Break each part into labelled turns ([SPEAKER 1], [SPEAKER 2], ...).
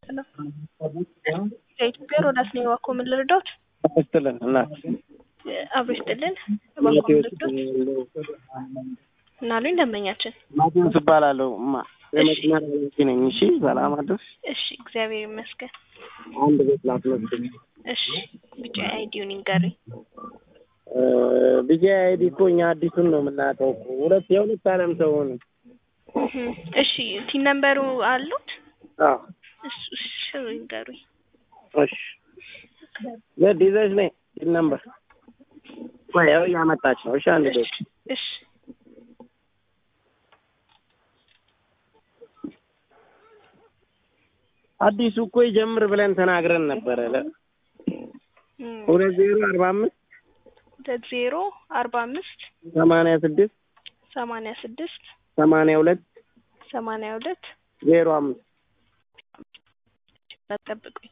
[SPEAKER 1] ነው። ከኢትዮጵያ ሮዳስ ነው የዋኮ ምን ልርዳዎት?
[SPEAKER 2] ስትልን እናት
[SPEAKER 1] አብሮ ይስጥልን እባክዎ ምን ልርዳዎት? እና አሉኝ ደንበኛችን።
[SPEAKER 2] ማቴዎስ እባላለሁ። እማ
[SPEAKER 1] እሺ።
[SPEAKER 2] የመኪና ኃላፊ ነኝ። እሺ ሰላም አደርሽ።
[SPEAKER 1] እሺ እግዚአብሔር ይመስገን።
[SPEAKER 2] አንድ ቤት ላስመዝግብ።
[SPEAKER 1] እሺ ቢጫ አይዲውን ይንገሩኝ።
[SPEAKER 2] ቢጂ አይዲ እኮ እኛ አዲሱን ነው የምናውቀው እኮ ሁለት የሁለት አለም ሰው ሆነ።
[SPEAKER 1] እህ፣ እሺ ቲን ነምበሩ አሉት?
[SPEAKER 2] አዎ
[SPEAKER 1] እሱ እሺ ይንገሩኝ።
[SPEAKER 2] እሺ ዘድ ይዘሽ ነይ ሲል ነበር። ቆይ ያው እያመጣች ነው። እሺ አንድ
[SPEAKER 1] እሺ
[SPEAKER 2] ቤት
[SPEAKER 1] እሺ
[SPEAKER 2] አዲሱ እኮ ይጀምር ብለን ተናግረን ነበረ። ለ-
[SPEAKER 1] እም፣
[SPEAKER 2] ሁለት ዜሮ አርባ አምስት
[SPEAKER 1] ሁለት ዜሮ አርባ አምስት
[SPEAKER 2] ሰማንያ ስድስት
[SPEAKER 1] ሰማንያ ስድስት
[SPEAKER 2] ሰማንያ ሁለት
[SPEAKER 1] ሰማንያ ሁለት
[SPEAKER 2] ዜሮ አምስት
[SPEAKER 1] ጠብቁኝ።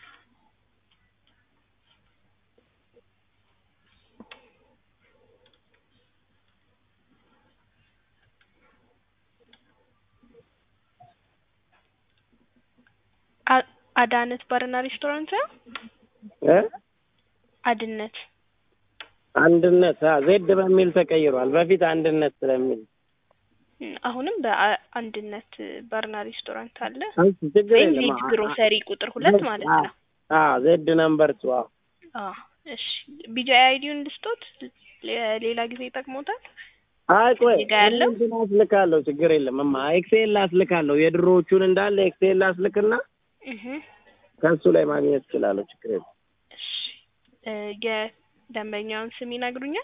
[SPEAKER 1] አ- አዳነት ባርና ሬስቶራንት ነው?
[SPEAKER 2] እ
[SPEAKER 1] አድነት
[SPEAKER 2] አንድነት አ ዜድ በሚል ተቀይሯል። በፊት አንድነት ስለሚል
[SPEAKER 1] እም፣ አሁንም በአንድነት ባርና ሬስቶራንት አለ
[SPEAKER 2] አንቺ ችግር
[SPEAKER 1] ወይም
[SPEAKER 2] የለም።
[SPEAKER 1] ዜድ ግሮሰሪ ቁጥር ሁለት ማለት ነው።
[SPEAKER 2] አ ዜድ ነምበር ቱ አዎ
[SPEAKER 1] አዎ እሺ ቢጃ አይዲውን ልስጦት ሌ- ሌላ ጊዜ ይጠቅሞታል።
[SPEAKER 2] አይ ቆይ
[SPEAKER 1] እዚህ ጋር ያለው?
[SPEAKER 2] እንትን አስልካለሁ። ችግር የለም እማ ኤክሴል አስልካለሁ። የድሮዎቹን እንዳለ ኤክሴል አስልክና
[SPEAKER 1] እህ
[SPEAKER 2] ከሱ ላይ ማግኘት እችላለሁ። ችግር የለም።
[SPEAKER 1] እሺ እ፣ የደንበኛውን ስም ይነግሩኛል?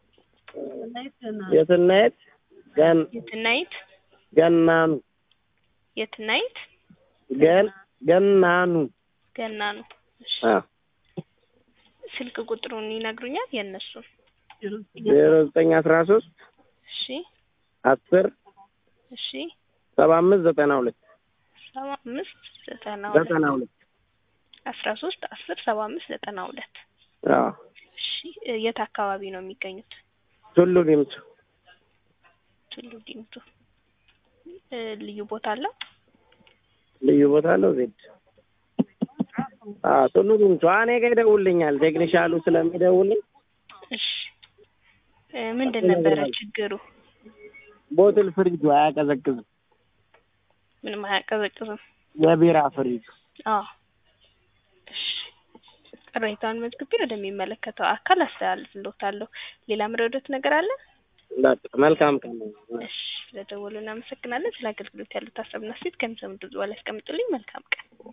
[SPEAKER 2] የትናየት ገን
[SPEAKER 1] የትናይት
[SPEAKER 2] ገናኑ
[SPEAKER 1] የትናይት
[SPEAKER 2] ገን ገናኑ
[SPEAKER 1] ገና ነው። እሺ
[SPEAKER 2] አ
[SPEAKER 1] ስልክ ቁጥሩን ይነግሩኛል? የእነሱን
[SPEAKER 2] ዜሮ ዘጠኝ አስራ ሶስት
[SPEAKER 1] እሺ
[SPEAKER 2] አስር
[SPEAKER 1] እሺ
[SPEAKER 2] ሰባ አምስት ዘጠና ሁለት
[SPEAKER 1] ሰባ አምስት ዘጠና ሁለት
[SPEAKER 2] ዘጠና ሁለት
[SPEAKER 1] አስራ ሶስት አስር ሰባ አምስት ዘጠና ሁለት
[SPEAKER 2] አዎ
[SPEAKER 1] እሺ እ፣ የት አካባቢ ነው የሚገኙት?
[SPEAKER 2] ቱሉ ዲምቱ
[SPEAKER 1] ቱሉ ዲምቱ እ፣ ልዩ ቦታ አለው?
[SPEAKER 2] ልዩ ቦታ አለው ዜድ አዎ ቱሉ ዲምቱ አ እኔ ጋ ይደውልኛል ቴክኒሻሉ ስለሚደውልኝ
[SPEAKER 1] እሺ እ፣ ምንድን ነበረ ችግሩ?
[SPEAKER 2] ቦትል ፍሪጁ አያቀዘቅዝም
[SPEAKER 1] ምንም አያቀዘቅዝም።
[SPEAKER 2] የቢራ ፍሪጁ
[SPEAKER 1] አዎ እሺ ቅሬታውን መዝግቤ ወደሚመለከተው አካል አስተላልፍልዎታለሁ። ሌላ ምረዶት ነገር አለ?
[SPEAKER 2] በቃ መልካም ቀን ነው።
[SPEAKER 1] እሺ ስለደወሉ እናመሰግናለን። ስለ አገልግሎት ያሉት ሀሳብና አስተያየት ከሚሰሙት በኋላ ያስቀምጡልኝ። መልካም ቀን